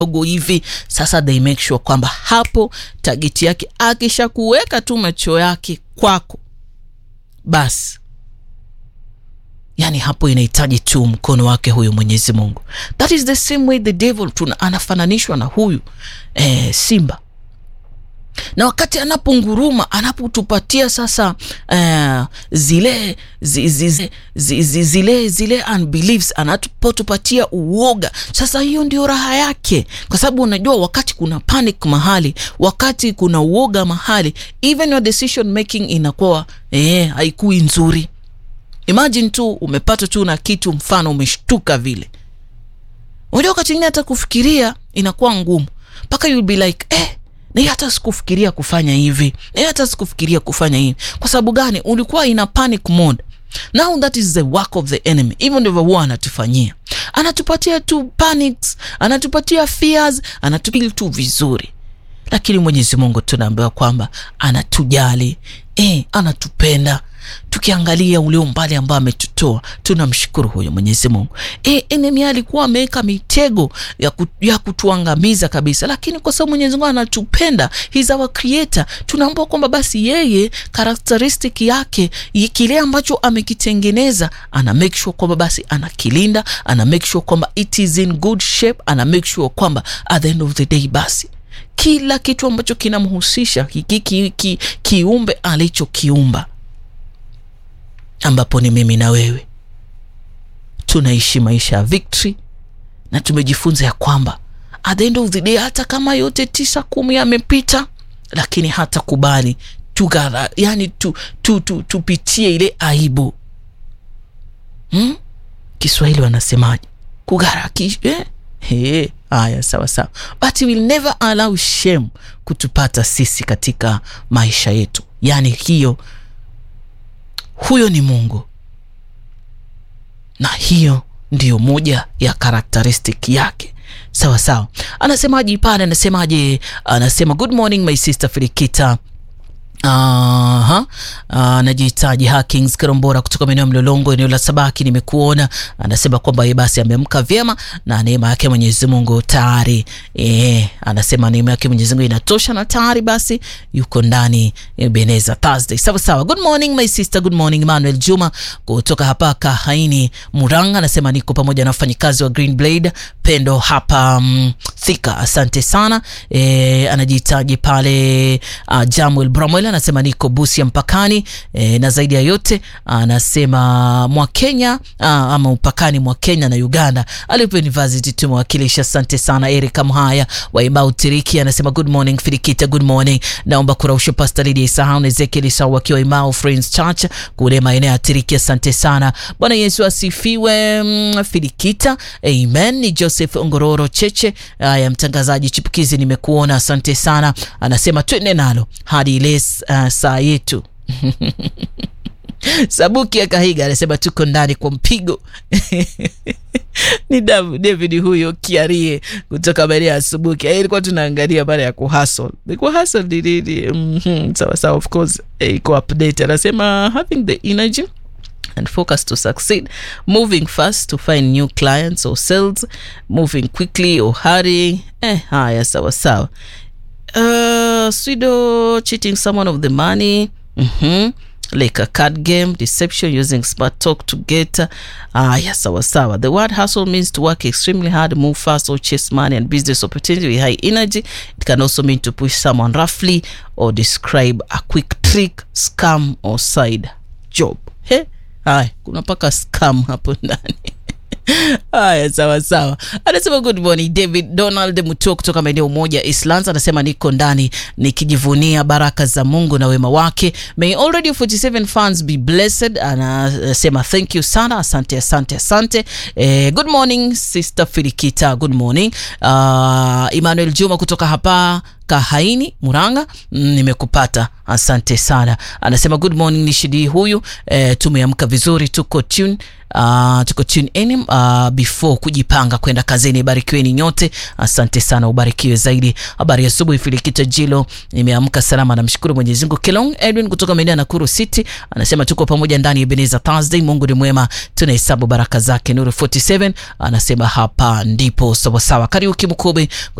dogo hivi. Sasa they make sure kwamba hapo tageti yake akisha kuweka tu macho yake kwako, basi yani hapo inahitaji tu mkono wake huyu Mwenyezi Mungu. That is the same way the devil tuna anafananishwa na huyu eh, simba na wakati anaponguruma anapotupatia sasa uh, zile zi, zi, zi, zi, zi, zile zile unbeliefs anapotupatia uoga, sasa hiyo ndio raha yake, kwa sababu unajua wakati kuna panic mahali, wakati kuna uoga mahali, even your decision making inakuwa eh, haikui nzuri. Imagine tu umepata tu na kitu, mfano umeshtuka vile, unajua wakati ingine hata kufikiria inakuwa ngumu, mpaka you'll be like eh, na hata sikufikiria kufanya hivi, na hata sikufikiria kufanya hivi. Kwa sababu gani? Ulikuwa ina panic mode. Now that is the work of the enemy. Hivyo ndivyo huwa anatufanyia, anatupatia tu panics, anatupatia fears, anatupili tu vizuri, lakini Mwenyezi Mungu tunaambiwa kwamba anatujali, eh, anatupenda tukiangalia ule umbali ambao ametutoa tunamshukuru huyo Mwenyezi Mungu. E, enemy alikuwa ameweka mitego ya, ku, ya kutuangamiza kabisa, lakini kwa sababu Mwenyezi Mungu anatupenda, he's our creator, tunaambua kwamba basi yeye characteristic yake kile ambacho amekitengeneza ana make sure kwamba basi anakilinda, ana make sure kwamba it is in good shape, ana make sure kwamba at the end of the day basi kila kitu ambacho kinamhusisha kiumbe ki, ki, ki alichokiumba ambapo ni mimi na wewe tunaishi maisha ya victory, na tumejifunza ya kwamba at the end of the day, hata kama yote tisa kumi yamepita, lakini hata kubali tugara, yani tu, tu, tu, tupitie ile aibu hmm? Kiswahili wanasemaje? Kugaraki eh? Hey, haya sawa sawa, but we'll never allow shame kutupata sisi katika maisha yetu, yani hiyo huyo ni Mungu na hiyo ndiyo moja ya karakteristik yake. Sawa sawa, anasemaje pale? Anasemaje? Anasema good morning my sister Filikita. Aha, anajihitaji Hakings Karombora kutoka maeneo ya Mlolongo, eneo la Sabaki. Nimekuona, anasema kwamba yeye basi ameamka vyema na neema yake Mwenyezi Mungu tayari. Eh, anasema neema yake Mwenyezi Mungu inatosha na tayari basi yuko ndani Beneza Thursday. Sawa sawa. Good morning my sister, good morning Emmanuel Juma kutoka hapa Kahaini Muranga, anasema niko pamoja na wafanyikazi wa Green Blade Pendo hapa um, Thika. Asante sana. Eh, anajihitaji pale uh, Jamuel Bramwell anasema niko Busia mpakani e, na zaidi ya yote anasema mwa Kenya ama mpakani mwa Kenya na Uganda alipo university tumewakilisha. Asante sana. Erika Mhaya wa Imbau Tiriki anasema good morning Filikita, good morning. Naomba kurausha Pastor Lydia Isahau na Ezekiel Isahau wakiwa Imbau Friends Church kule maeneo ya Tiriki. Asante sana. Bwana Yesu asifiwe. Mm, Filikita, amen. Ni Joseph Ngororo Cheche ya mtangazaji chipukizi, nimekuona. Asante sana. Anasema twende nalo hadi ile Uh, saa yetu Sabuki ya Kahiga anasema tuko ndani kwa mpigo ni David huyo Kiarie kutoka maeneo ya Subuki. Ilikuwa tunaangalia pale ya kuhustle ni kuhustle ni nini? mm -hmm. Sawa sawa, of course iko update. Anasema having the energy and focus to succeed moving fast to find new clients or sales moving quickly or hurry. Eh, haya sawa sawa. Uh, pseudo cheating someone of the money mm-hmm. like a card game deception using smart talk to get ah uh, yes sawa sawa the word hustle means to work extremely hard move fast or chase money and business opportunity with high energy it can also mean to push someone roughly or describe a quick trick scam or side job he haya kuna paka scam hapo ndani Haya, sawa sawa. Anasema good morning David Donald Mutuo kutoka maeneo moja Islands, anasema niko ndani nikijivunia baraka za Mungu na wema wake. May all Radio 47 fans be blessed. Anasema thank you sana, asante asante asante. Eh, good morning sister Filikita, good morning. Uh, Emmanuel Juma kutoka hapa Kahaini Muranga, mm, nimekupata asante sana. Anasema good morning, ni Shidi huyu eh, tumeamka vizuri, tuko tune Uh, tuko tune in uh, before kujipanga kwenda kazini. Barikiweni nyote, asante sana, ubarikiwe zaidi. Habari ya asubuhi, Filikita Jilo, nimeamka salama, namshukuru Mwenyezi Mungu. Kelong Edwin kutoka maeneo ya Nakuru City anasema tuko pamoja ndani ya Ebenezer Thursday. Mungu ni mwema, tunahesabu baraka zake. Nuru 47 anasema hapa ndipo sawasawa. Kariuki Mkobe